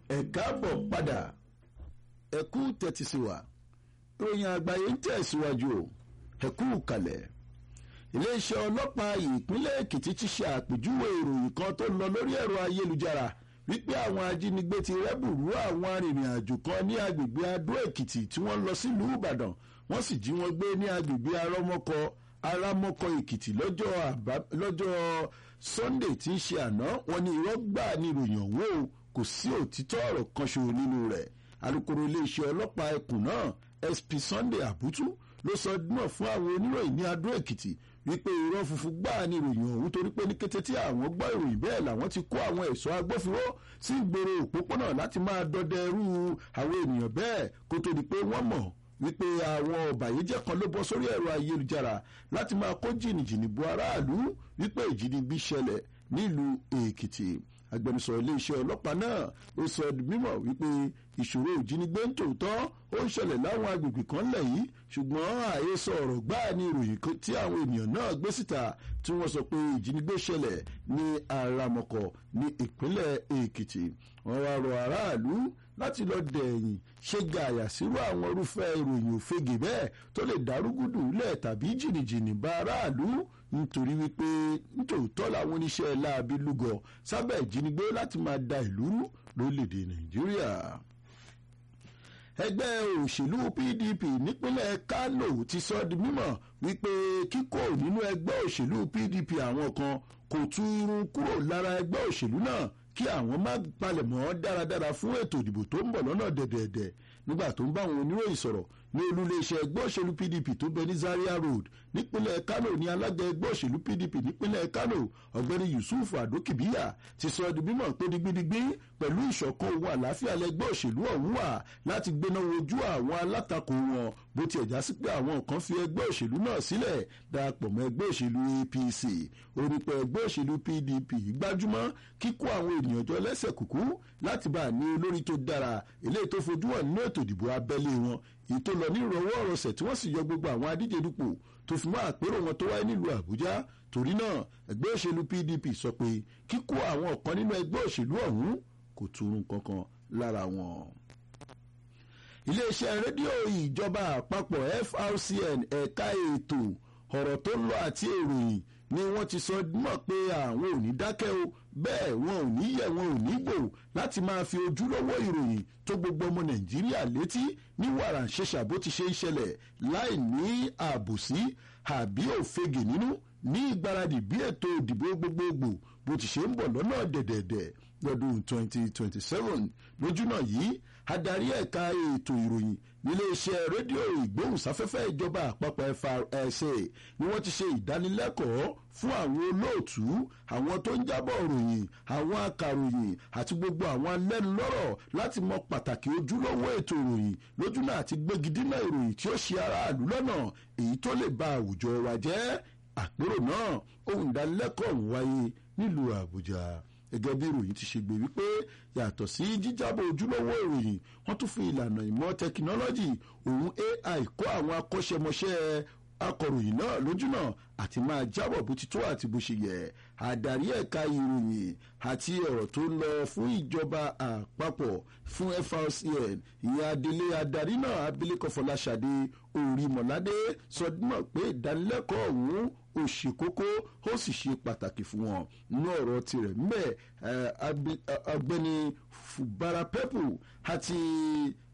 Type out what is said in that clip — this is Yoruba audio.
ẹ káàbọ̀ padà ẹ kú tẹ́tí sí wa ìròyìn àgbáyé ń tẹ̀síwájú o ẹ kú kalẹ̀ iléeṣẹ́ ọlọ́pàá ìpínlẹ̀ èkìtì ti ṣe àpèjúwe ìròyìn kan tó lọ lórí ẹ̀rọ ayélujára wípé àwọn ajínigbé ti rẹ́bùrú àwọn arìnrìn-àjò kan ní agbègbè adó èkìtì tí wọ́n lọ sílùú ìbàdàn wọ́n sì jí wọn gbé ní agbègbè arọ́mọkọ arámọ́kọ èkìtì lọ́jọ́ sunday tí ń ṣe àná wọn ní irọ́ gbà ní ìròyìn ọ̀hún o kò sí òtítọ́ ọ̀rọ̀ kan ṣòro nínú rẹ̀ alūkkóró iléeṣẹ́ ọlọ́pàá ẹkùn náà sp sunday abutu ló sọ náà fún àwọn oníròyìn ní adó èkìtì wípé irọ́ funfun gbáà ní ìròyìn ọ̀hún torí pé ní kété tí àwọn gbọ́ ìròyìn bẹ́ẹ̀ làwọn ti kó àwọn ẹ̀ṣọ́ agbófinró sí ìgboro òpópónà láti máa dọdẹ irú àwọn ènìyàn bẹ́ẹ̀ kó tó di pé wọ́n mọ̀ wípé àwọn ọ̀bàyéjẹ́ kan ló bọ́ sórí ẹ̀rọ ayélujára láti máa kó jìnnìjìnnì bo aráàlú wípé ìjínigbé ṣẹlẹ̀ nílùú èkìtì agbẹnusọ iléeṣẹ́ ọlọ́pàá náà ó sọ mímọ̀ wípé ìṣòro ìjínigbé ń tòótọ́ ó ń ṣẹlẹ̀ láwọn agbègbè kan lẹ̀ yìí ṣùgbọ́n àhesọ ọ̀rọ̀ gbáà ní ìròyìn tí àwọn ènìyàn náà gbé síta tí wọ́n sọ pé ìjínigbé ṣẹlẹ̀ ní àràmọ̀kọ̀ ní ìpínlẹ̀ èkìtì wọ́n wá rọ aráàlú láti lọ dẹ̀yìn ṣe gààyà sírú àwọn irúfẹ́ ìròyìn òfegè bẹ́ẹ̀ tó lè dárúgúdù lẹ̀ tàbí jìnnìjìnnì bá aráàlú nítorí wípé nítòótọ́ làwọn oníṣẹ́ láabi lúgọ sábẹ́ ìjínigbé láti máa da ìlú rú lórílẹ̀‐èdè nàìjíríà ẹgbẹ́ òṣèlú pdp nípínlẹ̀ kánò ti sọ di mímọ̀ wípé kíkó nínú ẹgbẹ́ òṣèlú pdp àwọn kan kò tú irun kúrò lára ẹgbẹ́ òṣèlú náà kí àwọn má palẹ̀mọ́ dáradára fún ètò ìdìbò tó ń bọ̀ lọ́nà dẹ̀dẹ̀dẹ̀ nígbà tó ń bá àwọn oníròyìn sọ̀rọ̀ ní olúléeṣẹ́ ẹgbẹ́ òṣèlú pdp tó bẹ ní zaria road nípínlẹ̀ kano ní alága ẹgbẹ́ òṣèlú pdp nípínlẹ̀ kano ọ̀gbẹ́ni yusuf adokibiya ti sọ di mímọ̀ pé digbidigbi pẹ̀lú ìṣọ̀kan ohun àlàáfíà lẹgbẹ́ òṣèlú ọ̀hún wà láti gbéná wojú àwọn alátakò wọn bó tiẹ̀ já sí pé àwọn kan fi ẹgbẹ́ òṣèlú náà sílẹ̀ darapọ̀ mọ́ ẹgbẹ́ òṣèlú apc orípẹ̀ ẹgbẹ́ òṣèlú pdp gbájúmọ́ kíkó àwọn ènìyàn jọ lẹ́sẹ̀ kúkú láti bá a ní olórí tó dára eléyìí tó fojú hàn nínú ètò ìdìbò abẹ́lé wọn èyí tó lọ ní ìrọwọ́ ọ̀rọ̀sẹ̀ tí wọ́n sì yọ gbogbo àwọn adíje dupò tó fi mọ́ àpérò wọn tó wáyé nílùú àbújá torí náà ẹgbẹ́ òṣèlú pdp sọ pé kíkó àwọn ọ̀kan nínú ẹgbẹ́ òṣèlú ọ̀hún kò túrun kankan lára wọn. iléeṣẹ́ rédíò ìjọba àpapọ̀ frcn ẹ̀ka ètò ọ̀rọ̀ tó ń lọ àti èròyìn ni wọ́n ti sọ mọ̀ pé àwọn ò ní dákẹ́ o bẹ́ẹ̀ wọn ò ní yẹ̀ wọn ò ní gbò láti máa fi ojúlówó ìròyìn tó gbogbo ọmọ nàìjíríà létí ní wàrà ṣẹṣà bó ti ṣe ń ṣẹlẹ̀ láì ní àbòsí àbí òfegè nínú ní ìgbáradì bí ètò ìdìbò gbogbogbò bó ti ṣe ń bọ̀ lọ́nà dẹ̀dẹ̀dẹ̀ lọ́dún 2027 lójúnà yìí adarí ẹ̀ka ètò ìròyìn níléeṣẹ́ rédíò ìgbóhùnsáfẹ́fẹ́ ìjọba àpapọ̀ FRSA ni wọ́n ti ṣe ìdánilẹ́kọ̀ọ́ fún àwọn olóòtú àwọn tó ń jábọ̀ ròyìn àwọn akàròyìn àti gbogbo àwọn alẹ́nulọ́rọ̀ láti mọ pàtàkì ojúlówó ètò ìròyìn lójúnà àti gbégidínà ìròyìn tí ó ṣe aráàlú lọ́nà èyí tó lè ba àwùjọ wa jẹ́ àpérò náà ohun ìdánilẹ́kọ̀ọ́ ń wáyé nílùú Àbújá gẹ́gẹ́ bí ìròyìn ti ṣe gbé wípé yàtọ̀ sí jíjábọ̀ ojúlówó ìròyìn wọ́n tún fi ìlànà ìmọ̀ tẹkinọ́lọ́jì òun AI kó àwọn akọ́ṣẹ́mọṣẹ́ akọ̀ròyìn náà lójúnà àti máa jábọ̀ bó ti tó àti bó ṣe yẹ àdarí ẹ̀ka ìròyìn àti ọ̀rọ̀ tó ń lọ fún ìjọba àpapọ̀ fún FRCN ìyẹn adelé adarí náà abilékọ Fọláṣadé Orímọládé sọdúnmọ̀ pé ìdánilẹ́kọ̀ọ́ ọ̀hún ó ṣe kókó ó sì ṣe pàtàkì fún wọn nínú ọ̀rọ̀ tirẹ̀ mbẹ́ ọ̀gbẹ́ni Fubara Pẹ́pù àti